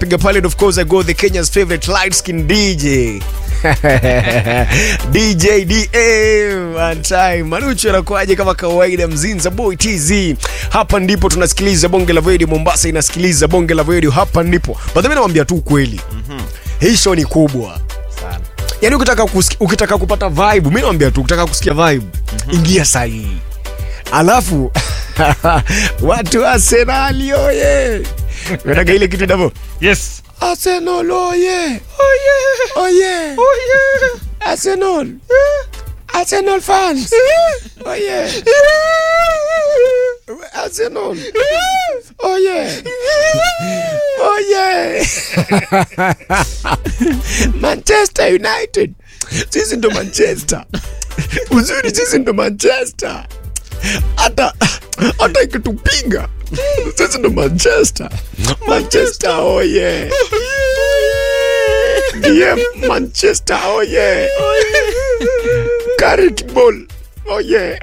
piga pale and of course I go the Kenya's favorite light skin DJ DJ DM one time Manuchu anakuaje kama kawaida mzinza boy TZ hapa ndipo tunasikiliza bonge la radio Mombasa inasikiliza bonge la radio hapa ndipo but mimi nawaambia tu kweli hii show ni kubwa Sana. yaani ukitaka, kusikia, ukitaka kupata vibe mi nawambia tu ukitaka kusikia vibe mm-hmm. ingia sahii alafu watu arsenali oye nataka ile kitu inavo Yes. arsenal oye oye arsenal arsenal fans oye arsenal oye oye manchester united sisi ndo manchester uzuri sisi ndo manchester hata hata ikitupiga sisi ndo manchester manchester oye dm manchester oye carrot ball oye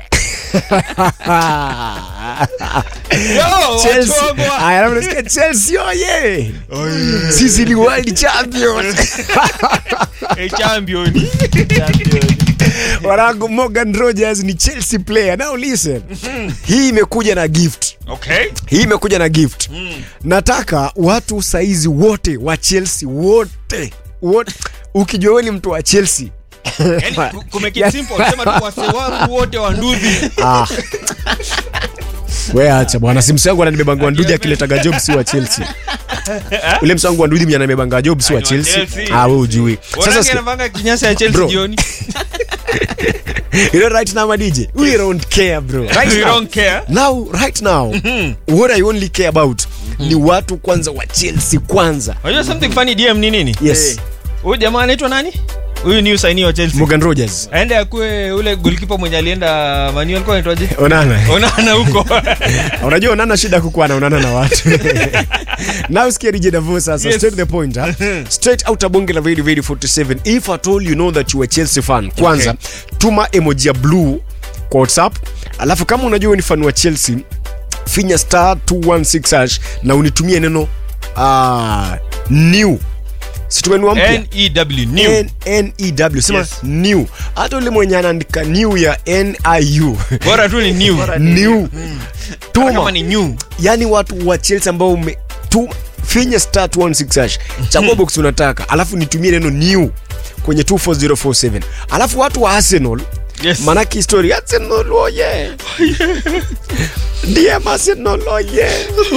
Yo, Chelsea. watu wangu wa- Aya, alafu nasikia Chelsea oye sisi ni world champions Eh, champion. Champion. wanangu morgan rogers ni chelsea player now listen hii imekuja na gift Okay. hii imekuja na gift nataka watu saizi wote wa chelsea wote wote ukijua wewe ni mtu wa chelsea Yaani, ku- kumake it simple, sema tu wase wangu wote wa nduthi. ah. we acha bwana si msangu ananibebanga wanduji akiletaga job si wa chelsea ule msangu wanduji mwenye anabebanga job si wa Ni wa chelsea Chelsea. ah we ujui Wanange sasa sikia- anavanga kinyasa ya Chelsea Bro. jioni. you know right now my dj we don't care bro right We now don't care. now right now what i only care about ni watu kwanza wa chelsea kwanza Unajua something funny DM ni nini? yes Huyu jamaa anaitwa nani? Huyu ni usaini wa Chelsea. morgan rogers Aende akue ule goalkeeper mwenye alienda Manu alikuwa anaitwaje? onana Onana huko. unajua onana shida kukuwa naonana na watu now sikia DJ Davo sasa Yes. straight to the point huh? straight out bonge la very very 47 if at all you know that you are Chelsea fan kwanza tuma emoji ya blue kwa WhatsApp alafu kama unajua wewe ni fan wa Chelsea finya star 216 hash na unitumie neno uh, new situmenua mpya N-E-W, new. N- NEW sema Yes. new hata ule mwenye anaandika new ya NIU Bora tu ni new. new Kama tuma ni new. yani watu wa Chelsea ambao ume tu finya star 216 hash chagua box unataka alafu nitumie neno new kwenye 24047 alafu watu wa Arsenal Yes. manake story Arsenal oye DM Arsenal oye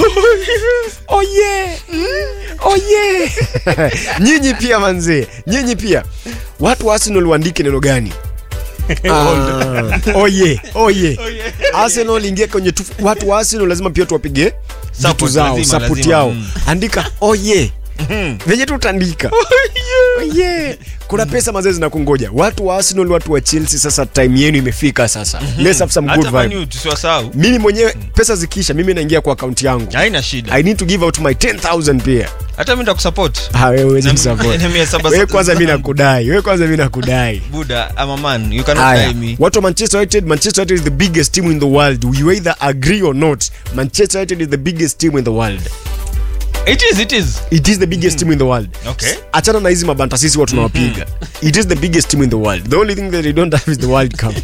oye oye nyinyi pia manzee nyinyi pia watu wa Arsenal waandike neno gani Ah, oye oye Arsenal ingia kwenye tu, watu wa Arsenal lazima pia tuwapige vitu Support, zao lazima, support lazima, yao mm. andika oye venye tu utaandika oye kuna pesa mazee zinakungoja watu wa Arsenal watu wa Chelsea sasa time yenu imefika sasa let's have some good Hata vibe Manu tusiwasahau. mimi mwenyewe pesa zikisha mimi naingia kwa akaunti yangu Haina shida. i need to give out my 10000 pia Hata mimi nitakusupport. Ah, wewe huwezi Na- nisupport. na mia saba- wewe kwanza mimi nakudai wewe kwanza mimi nakudai Buddha, I'm a man. You cannot Haya, tie me. watu wa manchester united manchester united is the biggest team in the world you either agree or not manchester united is the biggest team in the world It is, it is. it is the biggest team in the world Okay. achana na hizi mabanta sisi watu tunawapiga it is the biggest team in the world the only thing that they don't have is the world cup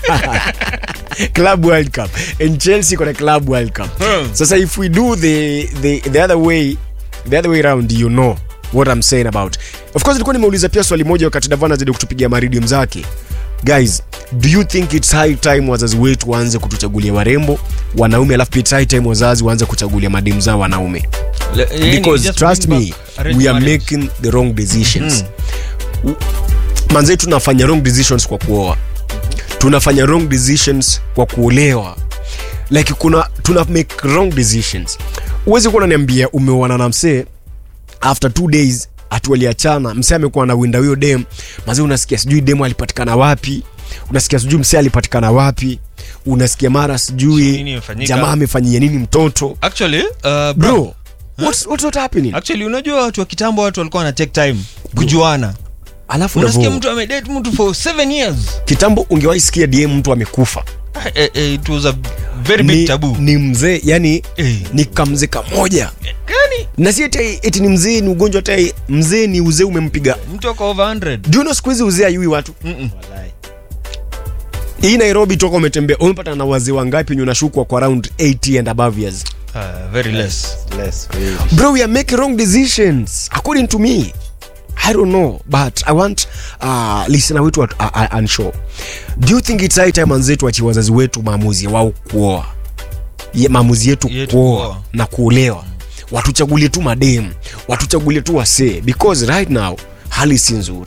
club world cup and chelsea got a club world cup Hmm. sasa if we do the, the, the other way the other way around you know what i'm saying about of course nilikuwa nimeuliza pia swali moja wakati davana zidi kutupigia maridium zake guys do you think it's high time wazazi wetu waanze kutuchagulia warembo wanaume alafu pia it's high time wazazi waanze kuchagulia mademu zao wanaume Le- yani, because just trust bring me back arranged we are marriage. making the wrong decisions mm. manzee tunafanya wrong decisions kwa kuoa tunafanya wrong decisions kwa kuolewa like kuna tuna make wrong decisions huwezi kuwa unaniambia umeoana na msee after two days atualiachana msee amekuwa na winda huyo dem mazee unasikia sijui demu alipatikana wapi unasikia sijui msee alipatikana wapi unasikia mara Nini sijui imefanyika? jamaa amefanyia nini mtoto Actually, uh, bro, bro what's, what's not happening actually unajua watu wa kitambo watu walikuwa wana take time kujuana alafu unasikia Davo, mtu amedate mtu for seven years kitambo ungewahi sikia dm mtu amekufa Eh, eh, it was a very big ni, taboo ni mzee yani Eh. ni kamzee kamoja yani na si eti eti ni mzee ni ugonjwa hata mzee ni uzee umempiga mtu ako over 100 do you know siku hizi uzee ayui watu Mm-mm. Walai. hii nairobi toka umetembea umepata na wazee wangapi wenye unashukwa kwa around 80 and above years Ah, very less Less, really. bro we are making wrong decisions according to me i don't know but i want uh, listener wetu uh, uh, unsure do you think it's high time anzetu achi wazazi wetu maamuzi wao kuoa Ye, maamuzi yetu Yetu kuoa kuoa. na kuolewa watuchagulie tu mademu watuchagulie tu wasee because right now hali si nzuri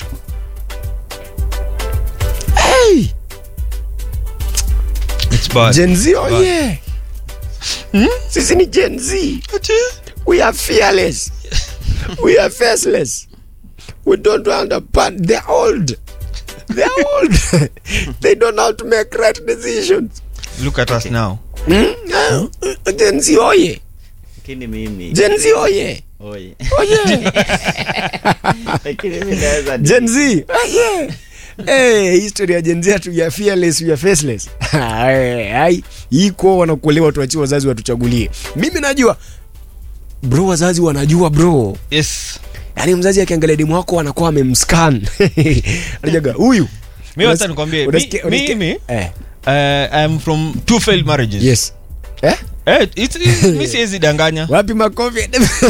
hey, it's bad Gen Z, oh Bad. yeah. sisi ni Gen Z. we are fearless we are faceless we don't want a part they're old they're old they don't know how to make right decisions look at us now Hmm? Ah, Gen Z oye Lakini mimi Gen Z oye oye. oye Lakini mimi naweza ni- Gen Z oye Hey, history ya Gen Z atu ya fearless ya faceless Hai, hai iko wanakuelewa tuachie wazazi watuchagulie mimi najua bro wazazi wanajua bro yes yaani mzazi akiangalia demu wako anakuwa amemscan anajaga huyu mi wacha nikwambie mi- Unasikia- unasikia- mimi eh, uh, I'm from two failed marriages yes eh? eh, it's, it's, mi siwezi danganya wapi makofi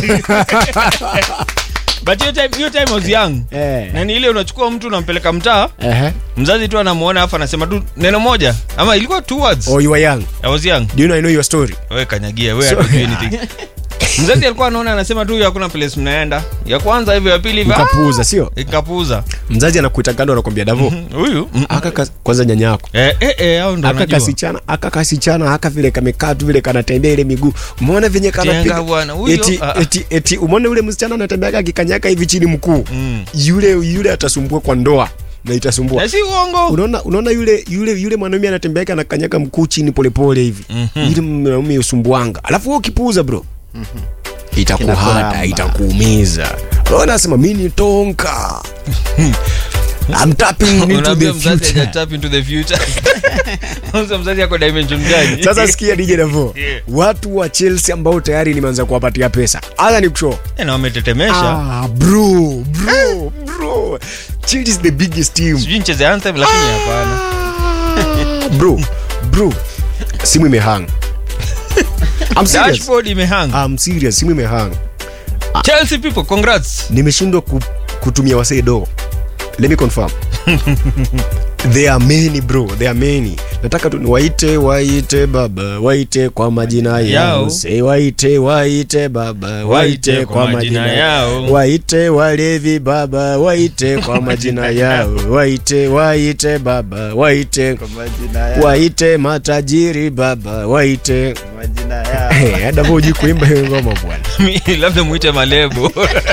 but hiyo time, hiyo time I was young Eh. na ni ile unachukua mtu unampeleka mtaa Ehe. mzazi tu anamuona afu anasema tu neno moja ama ilikuwa two words oh you are young I was young do you know I know your story we kanyagia we So- hatujui anything mzazi alikuwa anaona anasema tu hakuna place mnaenda ya kwanza hivyo ya pili hivyo ukapuuza sio ah, ikapuuza mzazi anakuita kando anakwambia davo huyu mm. aka kas- kwanza nyanya yako eh, eh, eh, hao ndo aka anajua kasichana aka kasichana aka vile kamekaa tu vile kanatembea ile miguu umeona venye Jenga kanapiga bwana, huyo, eti, ah, ah. eti, eti umeona ule msichana anatembeaga akikanyaka hivi chini mkuu Mm. yule yule atasumbua kwa ndoa na itasumbua na si uongo unaona unaona yule yule yule mwanaume anatembeaka anakanyaka mkuu chini polepole hivi Mhm. yule mwanaume usumbuanga alafu wewe ukipuuza bro itakuhata Kinakuramba. itakuumiza Wewe nasema mi ni tonka I'm tapping into unaambia the mzazi future. haja tap into the future Kwanza mzazi yako dimension gani sasa sikia DJ Davo Yeah. watu wa Chelsea ambao tayari nimeanza kuwapatia pesa haya ni kushow Eh, na wametetemesha ah, bro bro bro Chelsea is the biggest team sijui nicheze anthem lakini hapana Ah, bro bro simu imehang I'm serious dashboard imehang I'm serious simu imehang chelsea people congrats nimeshindwa ku, kutumia wasee do let me confirm there are many bro there are many nataka tu waite waite baba waite kwa majina yao Yao. say waite waite baba waite kwa majina yao yao. waite walevi baba waite kwa majina yao waite waite baba waite Kwa majina yao. waite matajiri baba waite Kwa majina yao. hey, hata hujui kuimba hiyo ngoma bwana Mi- labda mwite malebo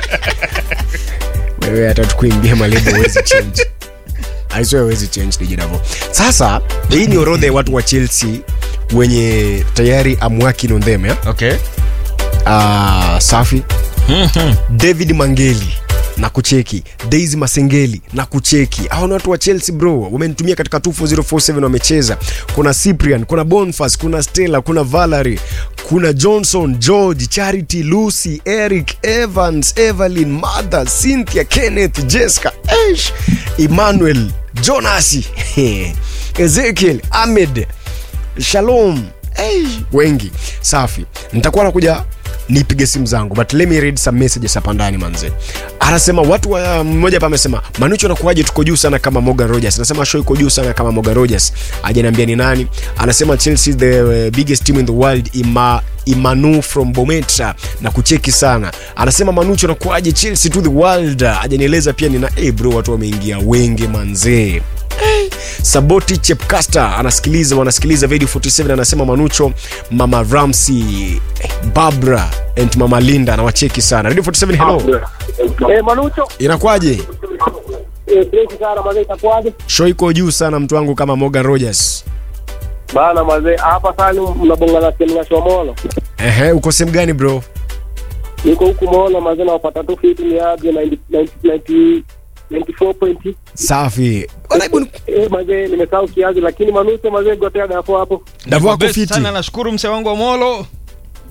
wewe hata tukuimbia malebo huwezi change aisee huwezi change DJ Davo sasa hii ni orodha ya watu wa Chelsea wenye tayari I'm working on them ya okay uh, safi David Mangeli na kucheki Daisy Masengeli na kucheki hao ni watu wa Chelsea bro wamenitumia katika 24047 wamecheza kuna Cyprian kuna Boniface kuna Stella kuna Valerie kuna Johnson George Charity Lucy Eric Evans Evelyn Mother Cynthia Kenneth Jessica Ash Emmanuel Jonasi Ezekiel Ahmed Shalom hey, wengi safi nitakuwa nakuja nipige simu zangu but let me read some messages hapa ndani manze anasema watu wa mmoja hapa amesema manucho nakuaje tuko juu sana kama Morgan Rogers anasema show iko juu sana kama Morgan Rogers hajaniambia ni nani anasema Chelsea is the uh, biggest team in the world ima Imanu from Bometra na kucheki sana anasema Manucho nakuaje Chelsea to the world hajanieleza pia nina hey bro watu wameingia wengi manzee saboti chepcaster anasikiliza wanasikiliza video 47 anasema manucho mama ramsey babra and mama linda anawacheki sana radio 47 hello Eh, Manucho, inakwaje eh, fresh sana mazee, itakuwaje? show iko juu sana mtu wangu kama morgan rogers Bana mazee, hapa sasa mnabonga na Kenya Shomolo. ehe uko sehemu gani bro Niko huku Mola mazee, nawapata tu fiti ni aje 90 90 94 point. safi Bwana, hebu ni- Eh, mazee, nimesahau kiazi lakini Manucho mazee, gotea dafo hapo. davu wako Best fiti sana nashukuru mse wangu wa molo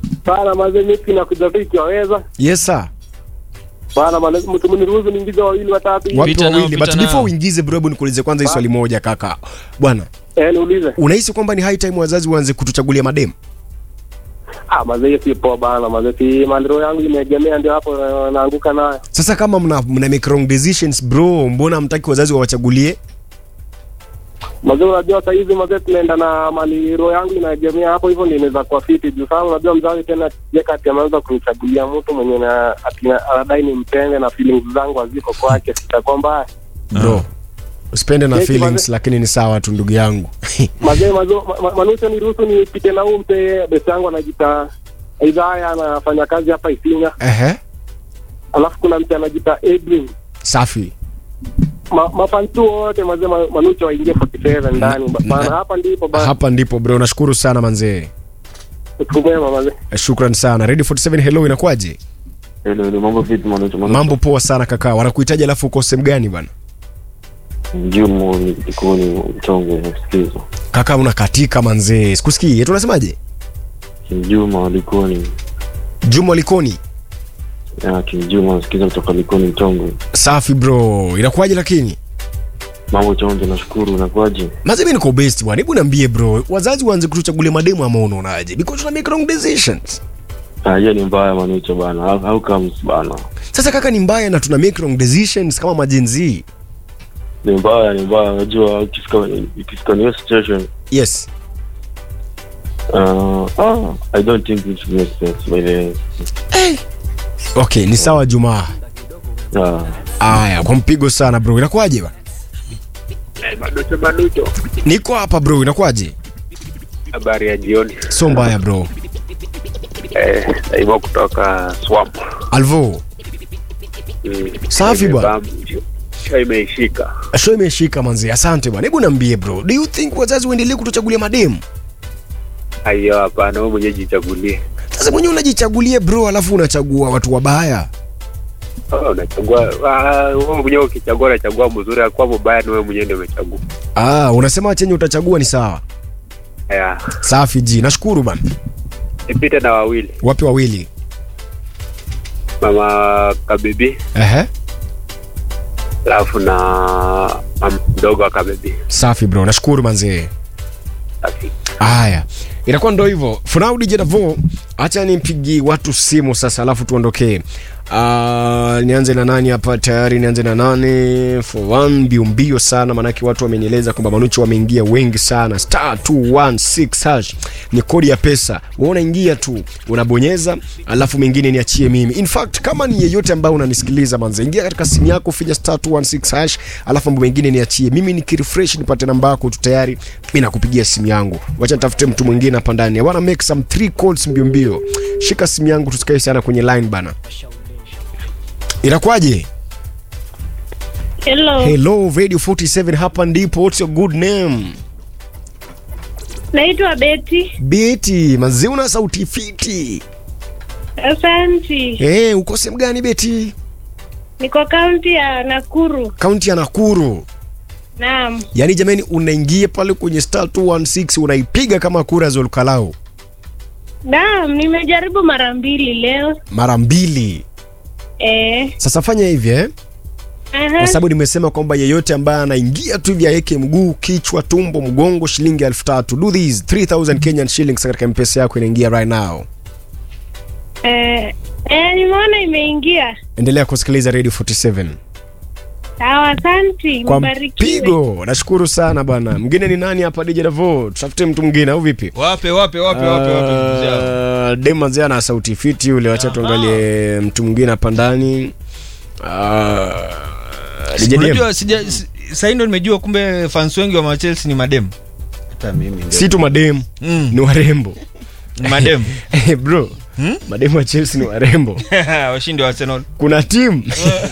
bana mazee mimi nakuja tu ikiwaweza yes sir bana mazee mtu mniruhusu niingize wawili watatu hivi. watu Pita nao, wawili pita but nao. before uingize bro hebu nikuulize kwanza hii swali moja kaka bwana eh niulize unahisi kwamba ni high time wazazi waanze kutuchagulia mademu ah mazee hiyo si poa bana mazee si mandiro yangu imeegemea ndio hapo na- naanguka nayo sasa kama mna, mna make wrong decisions bro mbona hamtaki wazazi wawachagulie mazee unajua saa hizi mazee tunaenda na mali roho yangu inaegemea hapo hivyo ndio inaweza kuwa fiti juu sana unajua mzazi tena jeka ati ameanza kunichagulia mtu mwenye na ati na- anadai ni mpende na feelings zangu haziko kwake sitakuwa mbaya bro usipende na Yes, feelings mazee. lakini ni sawa tu ndugu yangu mazee mazo ma, ma, manusha niruhusu nipite na huu mpe besi yangu anajita idhaya anafanya kazi hapa Isinya ehe alafu kuna mtu anajita Edwin safi ma, mafantu wote mazee ma, manucha waingie 47 ndani Ba- bana hapa ndipo bana hapa ndipo bro nashukuru sana manzee siku mwema mazee Eh, shukran sana radio 47 hello inakuwaje Hello, hello, mambo vipi mwanangu? mambo poa sana kaka wanakuhitaji alafu uko sehemu gani bana Jumu ni Likoni Mtonge nasikiliza. kaka unakatika manzee sikusikii yetu unasemaje Kimjuma Likoni. juma likoni Ah, Kimjuma nasikiliza kutoka Likoni Mtonge. safi bro inakuwaje lakini Mambo chonjo nashukuru unakuaje? maze mi niko best bwana hebu niambie bro wazazi waanze kutuchagulia mademu ama unaonaje because tuna make wrong decisions Ah, hiyo ni mbaya manucho bana. How, how comes bana? sasa kaka ni mbaya na tuna make wrong decisions kama majenzi Ni mbaya, ni mbaya. Unajua ukifika ukifika hiyo situation yes uh, ah, I don't think it makes sense by the way. okay ni sawa jumaa Ah, aya kwa mpigo sana bro inakuwaje bwana Maducho Maducho, niko hapa bro inakuwaje habari ya jioni. so mbaya bro Eh, Daima kutoka Swamp. alvo Mm. Safi bwana. Imebam- Show imeishika. show imeshika manzi asante bwana hebu niambie bro do you think wazazi waendelee kutuchagulia mademu Aiyo, hapana, wewe mwenyewe jichagulie. sasa mwenyewe unajichagulie bro alafu unachagua watu wabaya Oh, unachagua ah, wewe mwenyewe ukichagua unachagua mzuri, akuwa mubaya ni wewe mwenyewe ndio umechagua. ah unasema chenye utachagua ni sawa Haya, safi ji nashukuru bana nipite na wawili, wapi wawili mama Kabibi ehe alafu na mama mdogo wa Kabibi. safi bro nashukuru manzee Safi. haya inakuwa ndo hivyo funau dj davo hacha nimpigi watu simu sasa alafu tuondokee uh, nianze na nani hapa tayari nianze na nane for one mbio mbio sana maanake watu wamenieleza kwamba manucho wameingia wengi sana star 216 hash ni kodi ya pesa Wewe unaingia tu unabonyeza alafu mengine niachie mimi in fact kama ni yeyote ambaye unanisikiliza manze ingia katika simu yako finya star 216 hash alafu mambo mengine niachie mimi nikirefresh nipate namba yako tu tayari mi nakupigia simu yangu wacha nitafute mtu mwingine hapa ndani I wanna make some three calls mbio mbio shika simu yangu tusikae sana kwenye line bana inakuwaje Hello. hello radio 47 hapa ndipo what's your good name Naitwa Betty. beti manzi una sauti fiti Asanti. hey, uko sehemu gani beti Niko kaunti ya Nakuru. kaunti ya nakuru Naam. yaani jamani unaingia pale kwenye star 216 unaipiga kama kura za Olkalau Naam, nimejaribu mara mbili leo. mara mbili Eh. sasa fanya hivi eh? Aha. kwa sababu nimesema kwamba yeyote ambaye anaingia tu hivi aweke mguu kichwa tumbo mgongo shilingi elfu tatu do these 3000 kenyan shillings katika mpesa yako inaingia right now Eh, eh, nimeona imeingia. endelea kusikiliza radio 47 Sawa, asanti. kwa Mbarikiwe. mpigo nashukuru sana bwana mwingine ni nani hapa dj davo tutafute mtu mwingine au vipi wape wape wape wape wape ndugu zangu. Uh, demazee ana sauti fiti yule wacha tuangalie mtu mwingine hapa ndani uh, DJ DM. unajua sija si- sahii ndo nimejua kumbe fans wengi wa machelsea ni madem hata mimi ndio si tu mademu mm. ni warembo ni madem Eh, bro Hmm? mademu wa chelsea ni warembo washindi wa arsenal kuna timu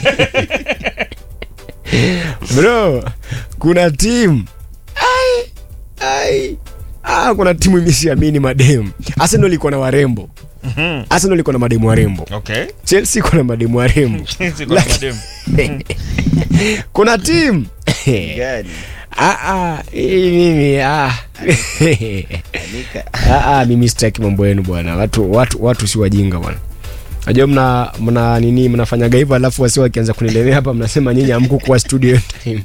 bro kuna timu ai ai ah, kuna timu imesiamini mademu arsenal iko na warembo Mhm. arsenal iko na mademu warembo okay chelsea iko na mademu warembo Sisi kuna madem kuna timu gani Ah, ah, hii mimi ah, Anika. Ah, ah, mimi sitaki mambo yenu bwana watu watu watu si wajinga bwana najua mna mna nini mnafanyaga hivyo alafu wasi wakianza kunilemea hapa mnasema nyinyi amkukuwa studio time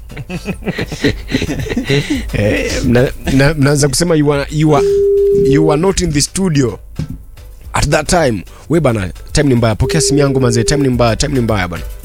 eh, mna- mna- mnaanza kusema you are, you, are, you are not in the studio at that time we bana time ni mbaya pokea simu yangu manze time ni mbaya time ni mbaya bana